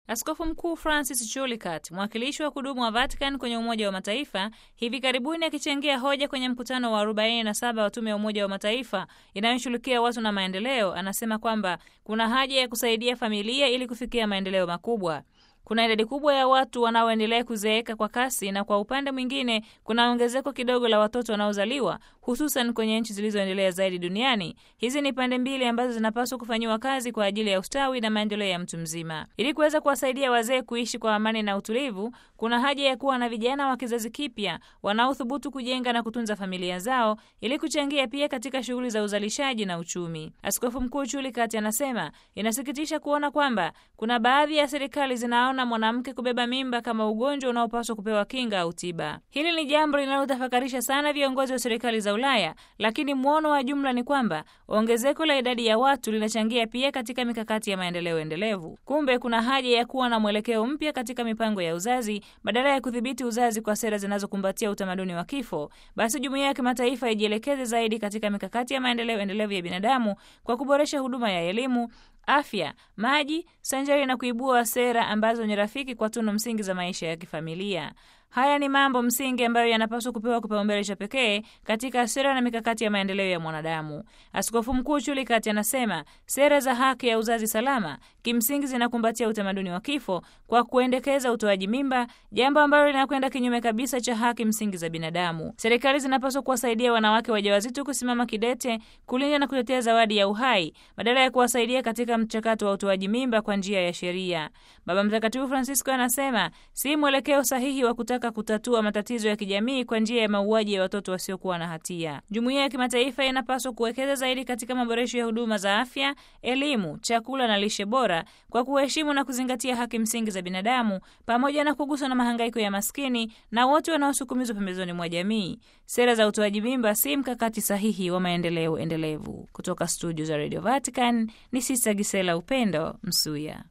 Askofu Mkuu Francis Chulikat, mwakilishi wa kudumu wa Vatican kwenye Umoja wa Mataifa, hivi karibuni akichangia hoja kwenye mkutano wa 47 wa Tume ya Umoja wa Mataifa inayoshughulikia watu na maendeleo, anasema kwamba kuna haja ya kusaidia familia ili kufikia maendeleo makubwa. Kuna idadi kubwa ya watu wanaoendelea kuzeeka kwa kasi na kwa upande mwingine kuna ongezeko kidogo la watoto wanaozaliwa hususan kwenye nchi zilizoendelea zaidi duniani. Hizi ni pande mbili ambazo zinapaswa kufanyiwa kazi kwa ajili ya ustawi na maendeleo ya mtu mzima. Ili kuweza kuwasaidia wazee kuishi kwa amani na utulivu, kuna haja ya kuwa na vijana wa kizazi kipya wanaothubutu kujenga na kutunza familia zao ili kuchangia pia katika shughuli za uzalishaji na uchumi. Askofu Mkuu Chulikat anasema inasikitisha kuona kwamba kuna baadhi ya serikali zinaona mwanamke kubeba mimba kama ugonjwa unaopaswa kupewa kinga au tiba. Hili ni jambo linalotafakarisha sana viongozi wa serikali za Ulaya, lakini mwono wa jumla ni kwamba ongezeko la idadi ya watu linachangia pia katika mikakati ya maendeleo endelevu. Kumbe kuna haja ya kuwa na mwelekeo mpya katika mipango ya uzazi badala ya kudhibiti uzazi kwa sera zinazokumbatia utamaduni wa kifo. Basi jumuiya ya kimataifa ijielekeze zaidi katika mikakati ya maendeleo endelevu ya binadamu kwa kuboresha huduma ya elimu afya, maji sanjari na kuibua sera ambazo ni rafiki kwa tunu msingi za maisha ya kifamilia. Haya ni mambo msingi ambayo yanapaswa kupewa kipaumbele cha pekee katika sera na mikakati ya maendeleo ya mwanadamu. Askofu Mkuu Chulikat anasema sera za haki ya uzazi salama kimsingi zinakumbatia utamaduni wa kifo kwa kuendekeza utoaji mimba, jambo ambalo linakwenda kinyume kabisa cha haki msingi za binadamu. Serikali zinapaswa kuwasaidia wanawake wajawazito kusimama kidete kulinda na kutetea zawadi ya uhai badala ya kuwasaidia katika mchakato wa utoaji mimba kwa njia ya sheria. Baba Mtakatifu Francisco anasema si mwelekeo sahihi wa kutaka kutatua matatizo ya kijamii kwa njia ya mauaji ya watoto wasiokuwa na hatia. Jumuiya ya kimataifa inapaswa kuwekeza zaidi katika maboresho ya huduma za afya, elimu, chakula na lishe bora kwa kuheshimu na kuzingatia haki msingi za binadamu pamoja na kuguswa na mahangaiko ya maskini na wote wanaosukumizwa pembezoni mwa jamii. Sera za utoaji mimba si mkakati sahihi wa maendeleo endelevu. Kutoka studio za Radio Vatican ni Sista Gisela Upendo Msuya.